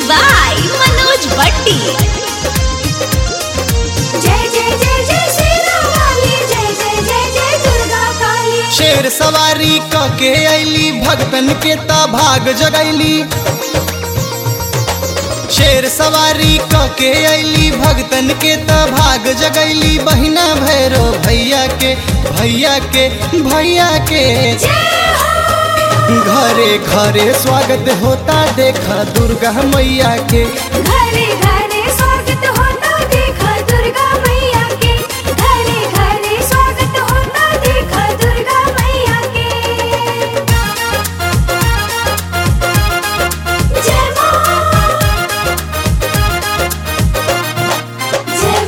by Manoj Bhatti. जय जय जय जय श्री रामाली जय जय जय जय दुर्गा काली शेर सवारी क के अली भगतन के ता भाग जगैली शेर सवारी क के अली भगतन के ता भाग जगैली बहिना भैरो भैया के भैया के भैया के घरे घरे स्वागत होता देखा दुर्गा मैया के घरे घरे स्वागत होता देखा दुर्गा मैया के घरे घरे स्वागत होता देखा दुर्गा मैया के जय मां जय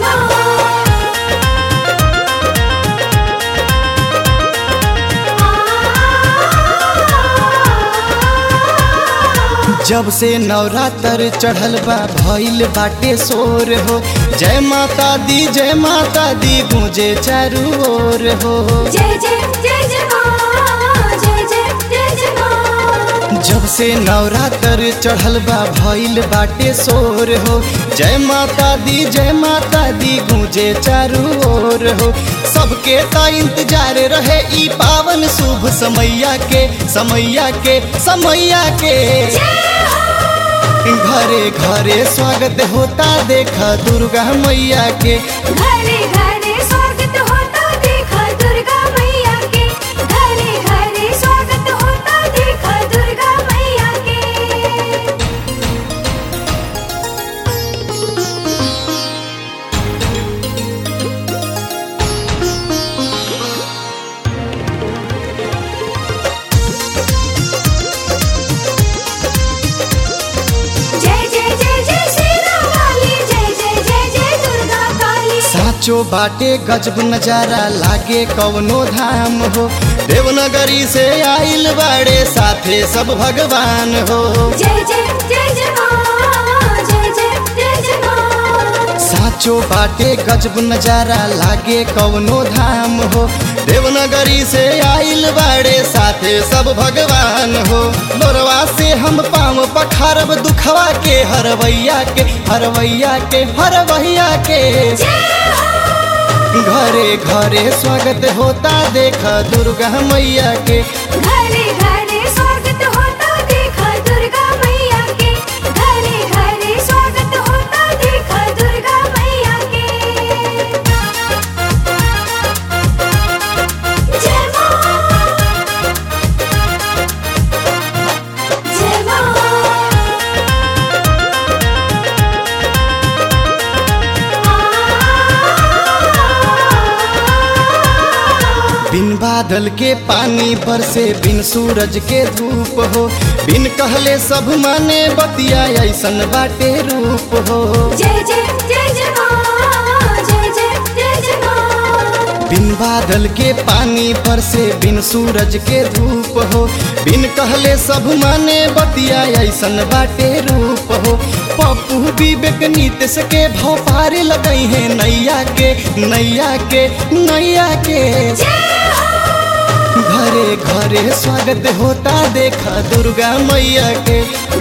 मां जब से नवरात्र चढ़ल बा भइल बाटे शोर हो जय माता दी जय माता दी गूंजे चारू ओर हो जय जय जय जय मां जय जय जय जय मां जब से नवरात्र चढ़ल बा भइल बाटे शोर हो जय माता दी जय माता दी गूंजे चारू ओर हो सबके ता इंतजार रहे ई पावन शुभ समैया के समैया के समैया के घरे घरे स्वागत होता देखा दुर्गा मैया के घरे घरे स्वागत होता देखा दुर्गा मैया के घरे घरे स्वागत होता देखा दुर्गा मैया के जय जय जय जय श्री रामाली जय जय जय जय दुर्गा काली साचो बाटे गजब नजारा लागे कवनो धाम हो देवनगरी से आइल बाड़े साथे सब भगवान हो जय जय जय जय मां जय जय जय जय मां साचो बाटे गजब नजारा लागे कवनो धाम हो देवनगरी से आइल बाड़े साथे सब भगवान हो लोरवा से हम पाँव पखारब दुखवा के हरवैया के हरवैया के हरवैया के घरे घरे स्वागत होता देखा दुर्गा मैया के घरे घरे स्वागत होता देखा दुर्गा मैया के घरे घरे स्वागत होता देखा दुर्गा मैया के जय मां जय मां बिन बादल के पानी बरसे बिन सूरज के धूप हो बिन कहले सब माने बतिया ऐसन बाटे रूप हो जय जय जय जय मां जय जय जय जय मां बिन बादल के पानी बरसे बिन सूरज के धूप हो बिन कहले सब माने बतिया ऐसन बाटे रूप हो पप्पू विवेक नीतीश के भाव पारे लगई है नैया के नैया के नैया के घरे घरे स्वागत होता देखा दुर्गा मैया के